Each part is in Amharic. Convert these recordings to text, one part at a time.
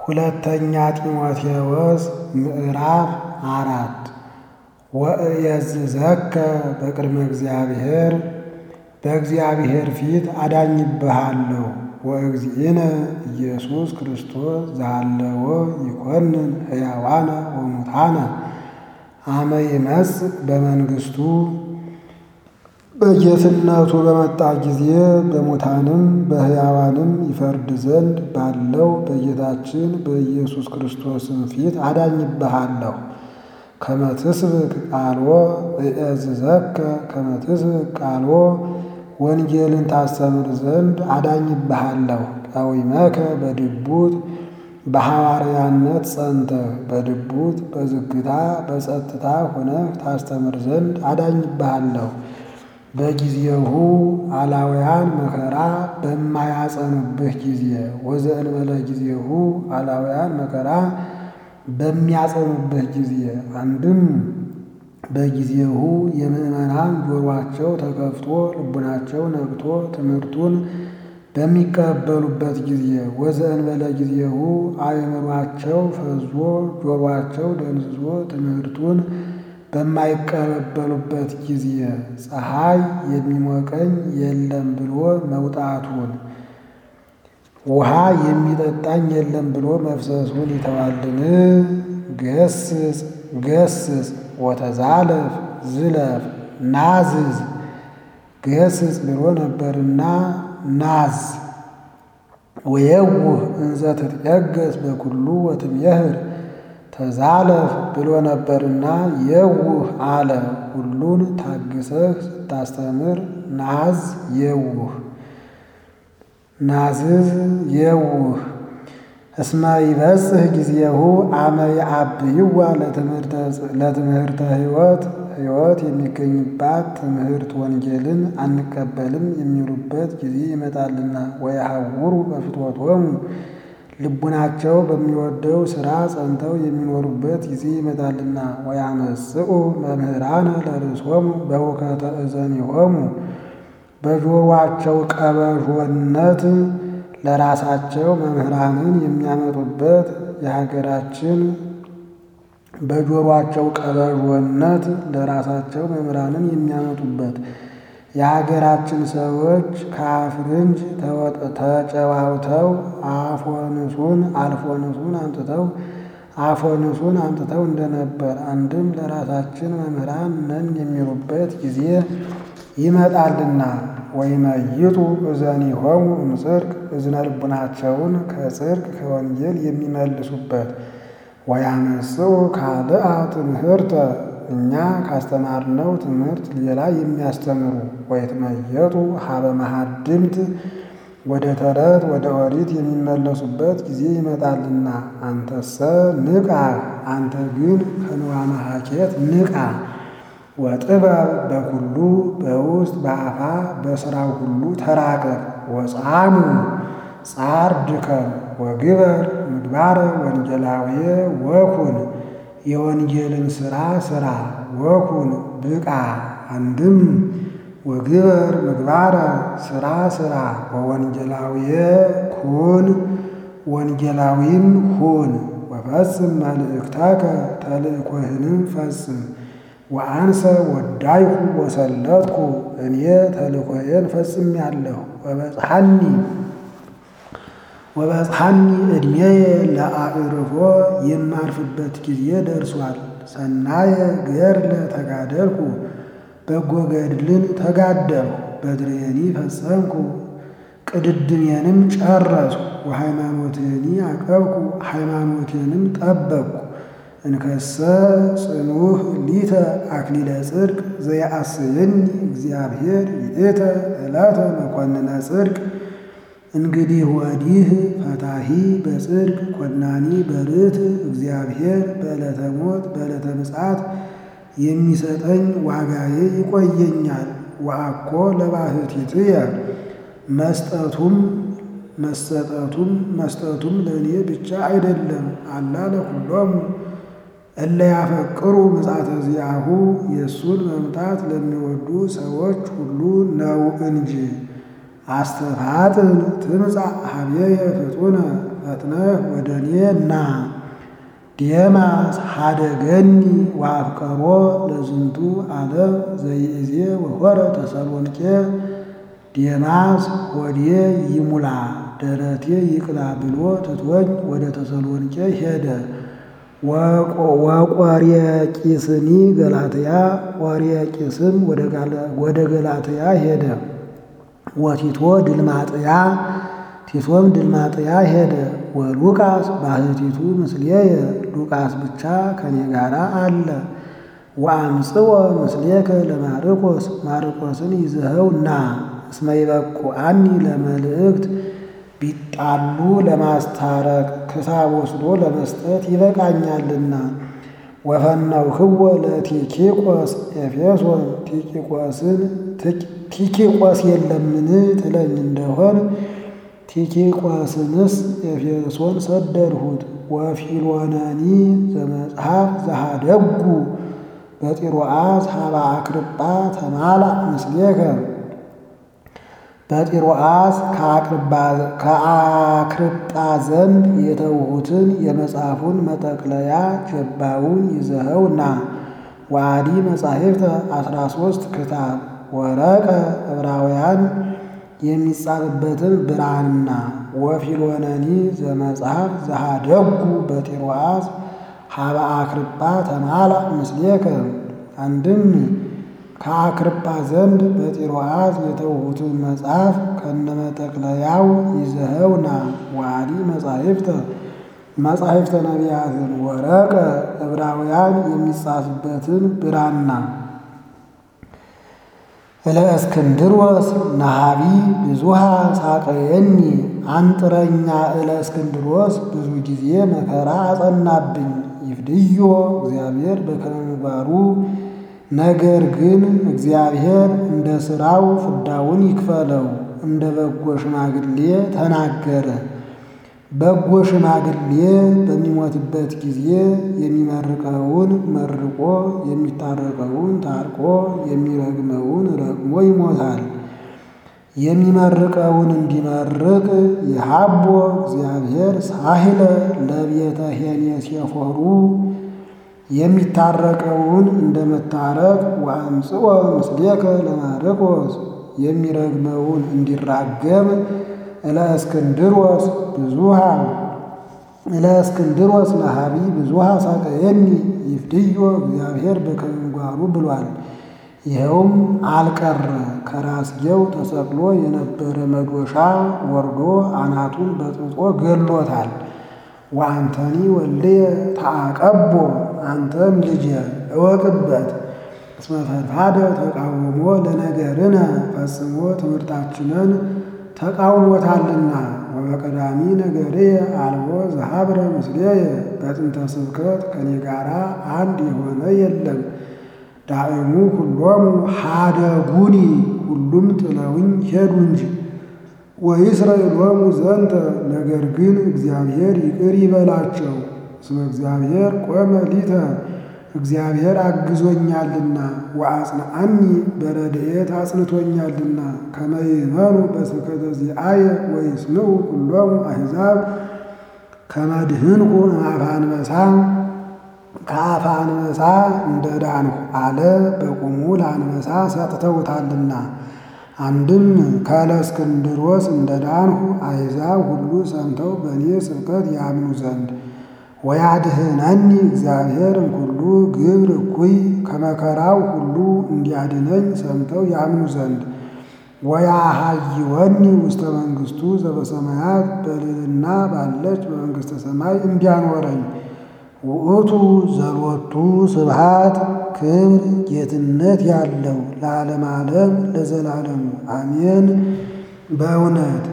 ሁለተኛ ጢሞቴዎስ ምዕራፍ አራት ወእየዝዘከ በቅድመ እግዚአብሔር በእግዚአብሔር ፊት አዳኝብሃለሁ ወእግዚእነ ኢየሱስ ክርስቶስ ዛለዎ ይኮንን ሕያዋነ ወሙታነ አመ ይመጽእ በመንግሥቱ በጌትነቱ በመጣ ጊዜ በሙታንም በሕያዋንም ይፈርድ ዘንድ ባለው በጌታችን በኢየሱስ ክርስቶስም ፊት አዳኝብሃለሁ። ከመ ትስብክ ቃልዎ እእዝዘከ ከመ ትስብክ ቃልዎ ወንጌልን ታስተምር ዘንድ አዳኝብሃለሁ። ቀዊመከ በድቡት በሐዋርያነት ጸንተህ በድቡት በዝግታ በጸጥታ ሆነህ ታስተምር ዘንድ አዳኝብሃለሁ። በጊዜሁ አላውያን መከራ በማያጸኑብህ ጊዜ ወዘእንበለ ጊዜሁ አላውያን መከራ በሚያጸኑብህ ጊዜ አንድም በጊዜሁ የምዕመናን ጆሯቸው ተከፍቶ ልቡናቸው ነቅቶ ትምህርቱን በሚቀበሉበት ጊዜ ወዘእንበለ ጊዜሁ አእምሯቸው ፈዞ ጆሯቸው ደንዝዞ ትምህርቱን በማይቀበሉበት ጊዜ ፀሐይ የሚሞቀኝ የለም ብሎ መውጣቱን ውሃ የሚጠጣኝ የለም ብሎ መፍሰሱን ይተዋልን? ገስጽ ገስጽ ወተዛለፍ ዝለፍ ናዝዝ ገስጽ ብሎ ነበርና ናዝ ወየውህ እንዘ ትትየገስ በኩሉ ወትሜህር ተዛለፍ ብሎ ነበርና የውህ አለ። ሁሉን ታግሰህ ስታስተምር ናዝ የውህ ናዝዝ የውህ እስመ ይበጽሕ ጊዜሁ አመ የአብይዋ ለትምህርተ ሕይወት ሕይወት የሚገኝባት ትምህርት ወንጌልን አንቀበልም የሚሉበት ጊዜ ይመጣልና ወየሐውሩ በፍትወቶሙ ልቡናቸው በሚወደው ሥራ ጸንተው የሚኖሩበት ጊዜ ይመጣልና ወያመጽኡ መምህራነ ለርእሶሙ በውከተ እዘኒሆሙ በጆሮአቸው ቀበዦነት ለራሳቸው መምህራንን የሚያመጡበት የሀገራችን በጆሮአቸው ቀበዦነት ለራሳቸው መምህራንን የሚያመጡበት የሀገራችን ሰዎች ከአፍርንጅ ተጨዋውተው አፎንሱን አልፎንሱን አምጥተው አፎንሱን አምጥተው እንደነበር አንድም ለራሳችን መምህራን ነን የሚሉበት ጊዜ ይመጣልና ወይመይጡ እዘኒሆሙ እምጽድቅ እዝነ ልቡናቸውን ከጽድቅ ከወንጌል የሚመልሱበት ወያመጽኡ ካልአ ትምህርተ እኛ ካስተማርነው ትምህርት ሌላ የሚያስተምሩ ወይትመየጡ ሀበ መሃድምት ወደ ተረት ወደ ኦሪት የሚመለሱበት ጊዜ ይመጣልና አንተሰ ንቃ፣ አንተ ግን ከንዋ መሐኬት ንቃ። ወጥበብ በኩሉ በውስጥ በአፋ በሥራው ሁሉ ተራቀቅ። ወጻሙ ጻር ድከም ወግበር ምግባረ ወንጌላውየ ወኩን የወንጌልን ሥራ ሥራ ወኩን ብቃ። አንድም ወግበር ምግባረ ሥራ ሥራ ወወንጌላውየ ኩን ወንጌላዊም ሁን። ወፈጽም መልእክተከ ተልእኮህንም ፈጽም። ወአንሰ ወዳይኩ ወሰለጥኩ እኔ ተልእኮዬን ፈጽሜአለሁ። ወበጽሐኒ ወበጽሐኒ ዕድሜየ ለአዕርፎ የማርፍበት ጊዜ ደርሷል። ሰናየ ገድለ ተጋደልኩ በጎ ገድልን ተጋደልኩ። በድሬኒ ፈጸምኩ ቅድድሜንም ጨረስኩ። ወሃይማኖቴኒ አቀብኩ ሃይማኖቴንም ጠበቅኩ። እንከሰ ጽኑህ ሊተ አክሊለ ጽድቅ ዘየአስየኒ እግዚአብሔር ይእተ ዕለተ መኮንነ ጽድቅ እንግዲህ ወዲህ ፈታሂ በጽድቅ ኮናኒ በርት እግዚአብሔር በዕለተ ሞት በዕለተ ምጽአት የሚሰጠኝ ዋጋዬ ይቆየኛል። ወአኮ ለባህቲትየ መስጠቱም መሰጠቱም መስጠቱም ለእኔ ብቻ አይደለም አላ ለኩሎሙ እለ ያፈቅሩ ምጽአተ ዚአሁ የእሱን መምጣት ለሚወዱ ሰዎች ሁሉ ነው እንጂ። አስተፋጥን ትምጻእ ሀቤየ ፍጡነ ፈጥነህ ወደ እኔ ና። ዴማስ ሀደገኒ ወአፍቀሮ ለዝንቱ ዓለም ዘይእዜ ወሖረ ተሰሎንቄ ዴማስ ሆዴ ይሙላ ደረቴ ይቅላ ብሎ ትቶኝ ወደ ተሰሎንቄ ሄደ። ወቆርያቂስኒ ገላትያ ቆርያቂስም ወደ ገላትያ ሄደ። ወቲቶ ድልማጥያ ቲቶም ድልማጥያ ሄደ። ወሉቃስ ባህቲቱ ምስሌየ ሉቃስ ብቻ ከኔ ጋር አለ። ወአምጽወ ምስሌከ ለማርቆስ ማርቆስን ይዘኸው ና እስመ ይበቁአኒ ለመልእክት ቢጣሉ ለማስታረቅ ክሳብ ወስዶ ለመስጠት ይበቃኛልና። ወፈናውክወ ለቲኪቆስ ኤፌሶን ቲኪቆስን ቲኪቆስ የለምን ትለኝ እንደሆን ቲኪቆስንስ ኤፌሶን ሰደድሁት። ወፊሎነኒ ዘመጽሐፍ ዘሃደጉ በጢሮአስ ሀባ አክርጳ ተማላእ ምስሌከ በጢሮአስ ከአክርጳ ዘንድ የተውሁትን የመጽሐፉን መጠቅለያ ጀባውን ይዘኸው ና። ዋዲ መጻሕፍተ አስራ ሦስት ክታብ ወረቀ ዕብራውያን የሚጻፍበትን ብራና ወፊሎነኒ ዘመጽሐፍ ዘሃደጉ በጢሮአስ ሀበ አክርጳ ተማላእ ምስሌከ አንድም ከአክርጳ ዘንድ በጢሮአስ የተውሁትን መጽሐፍ ከነመጠቅለያው ይዘኸው ና። ዋዲ መጻሕፍተ መጻሕፍተ ነቢያትን ወረቀ ዕብራውያን የሚጻፍበትን ብራና እለእስክንድሮስ ነሃቢ ብዙሃ ሳቀየኒ አንጥረኛ እለእስክንድሮስ ብዙ ጊዜ መከራ አጸናብኝ። ይፍድዮ እግዚአብሔር በከመ ምግባሩ ነገር ግን እግዚአብሔር እንደ ሥራው ፍዳውን ይክፈለው። እንደ በጎ ሽማግሌ ተናገረ። በጎ ሽማግሌ በሚሞትበት ጊዜ የሚመርቀውን መርቆ የሚታረቀውን ታርቆ የሚረግመውን ረግሞ ይሞታል። የሚመርቀውን እንዲመርቅ የሃቦ እግዚአብሔር ሳህለ ለቤተ ሄኔሴፎሩ የሚታረቀውን እንደ መታረቅ ወአምጽኦ ምስሌከ ለማርቆስ የሚረግመውን እንዲራገም እለእስክንድሮስ ብዙሃ እለእስክንድሮስ ነሃቢ ብዙሃ ሳቀየኒ ይፍድዮ እግዚአብሔር በከመ ምግባሩ ብሏል። ይኸውም አልቀረ ከራስጌው ተሰቅሎ የነበረ መዶሻ ወርዶ አናቱን በጥብጦ ገሎታል። ወአንተኒ ወልድየ ተአቀቦ አንተም ልጄ እወቅበት እስመ ፈድፋደ ተቃውሞ ለነገርነ ፈጽሞ ትምህርታችንን ተቃውሞታልና። ወበቀዳሚ ነገርየ አልቦ ዘሀብረ ምስሌየ በጥንተ ስብከት ከኔ ጋራ አንድ የሆነ የለም። ዳእሙ ሁሎሙ ሀደጉኒ ሁሉም ጥለውኝ ሄዱ እንጂ። ወይስረይሎሙ ዘንተ ነገር ግን እግዚአብሔር ይቅር ይበላቸው። እስመ እግዚአብሔር ቆመ ሊተ እግዚአብሔር አግዞኛልና ወአጽንዓኒ በረድኤት አጽንቶኛልና ከመ ይእመኑ በስብከተ ዚአየ ወይስምዑ ኩሎሙ አሕዛብ ከመ ድኅንኩ እምአፈ አንበሳ ከአፈ አንበሳ እንደ ዳንሁ አለ። በቁሙ ለአንበሳ ሰጥተውታልና። አንድም ከእለእስክንድሮስ እንደ ዳንሁ አሕዛብ ሁሉ ሰምተው በእኔ ስብከት ያምኑ ዘንድ ወያድኅነኒ እግዚአብሔር እምኩሉ ግብር እኩይ ከመከራው ሁሉ እንዲያድነኝ ሰምተው ያምኑ ዘንድ ወያሃይወኒ ውስተ መንግሥቱ ዘበሰማያት በልዕልና ባለች በመንግሥተ ሰማይ እንዲያኖረኝ ውእቱ ዘሎቱ ስብሃት ክብር ጌትነት ያለው ለዓለም ዓለም ለዘላለሙ አሜን። በእውነት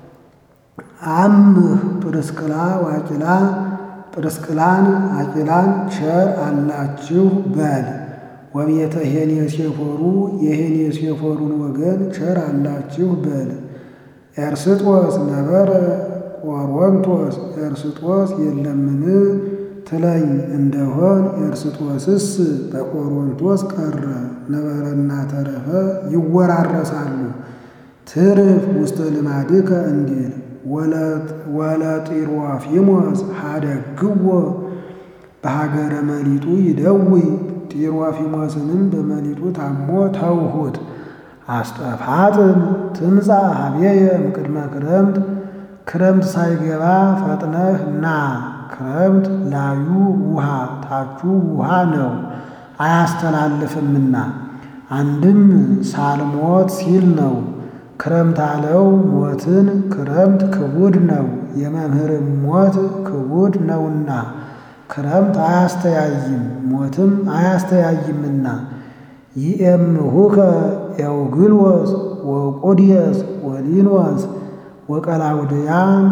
አምህ ጵርስቅላ ዋቂላ ጵርስቅላን አቂላን ቸር አላችሁ በል። ወቤተ ሄኔሴፎሩ የሄኔሴፎሩን ወገን ቸር አላችሁ በል። ኤርስጦስ ነበረ ቆሮንቶስ ኤርስጦስ የለምን ትለኝ እንደሆን ኤርስጦስስ በቆሮንቶስ ቀረ። ነበረና ተረፈ ይወራረሳሉ። ትርፍ ውስተ ልማድከ እንዲል ወለጢሮፊሞስ ሀደግዎ በሀገረ መሊጡ ይደዊ ጢሮፊሞስንም በመሊጡ ታሞ ተውሁት። አስጠፋጥን ትምፃ ሀቤየ እምቅድመ ክረምት ክረምት ሳይገባ ፈጥነህ ና። ክረምት ላዩ ውሃ ታቹ ውሃ ነው አያስተላልፍምና፣ አንድም ሳልሞት ሲል ነው። ክረምት አለው ሞትን ክረምት ክቡድ ነው የመምህርም ሞት ክቡድ ነውና ክረምት አያስተያይም ሞትም አያስተያይምና። ይእምሁከ ኤውግልዎስ ወቁድየስ ወሊኖስ ወቀላውድያ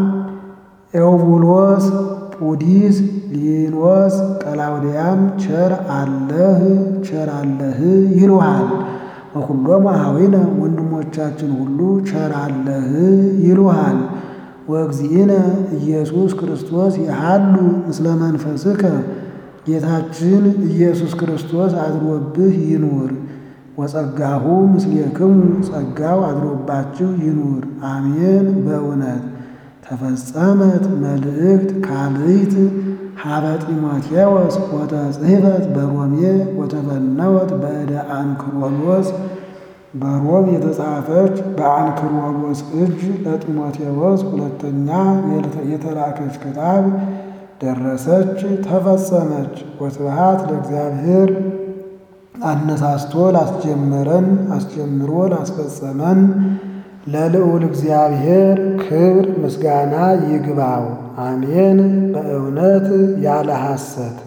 ኤውቡሎስ ፑዲስ ሊኖስ ቀላውድያም ቸር አለህ ቸር አለህ ይሉሃል። ወኩሎሙ አኀዊነ ወንድሞቻችን ሁሉ ቸር አለህ ይሉሃል። ወእግዚእነ ኢየሱስ ክርስቶስ ይሃሉ ምስለ መንፈስከ ጌታችን ኢየሱስ ክርስቶስ አድሮብህ ይኑር። ወጸጋሁ ምስሌክሙ ጸጋው አድሮባችሁ ይኑር። አሜን። በእውነት ተፈጸመት መልእክት ካልእት ሀበ ጢሞቴዎስ ወተጽሕፈት በሮሜ ወተፈነወት በእደ አንክሮሎስ በሮም የተጻፈች በአንክሮሎስ እጅ ለጢሞቴዎስ ሁለተኛ የተላከች ክታብ ደረሰች፣ ተፈጸመች። ወስብሐት ለእግዚአብሔር አነሳስቶ ላስጀመረን አስጀምሮ ላስፈጸመን ለልዑል እግዚአብሔር ክብር ምስጋና ይግባው። አሜን። በእውነት ያለ ሐሰት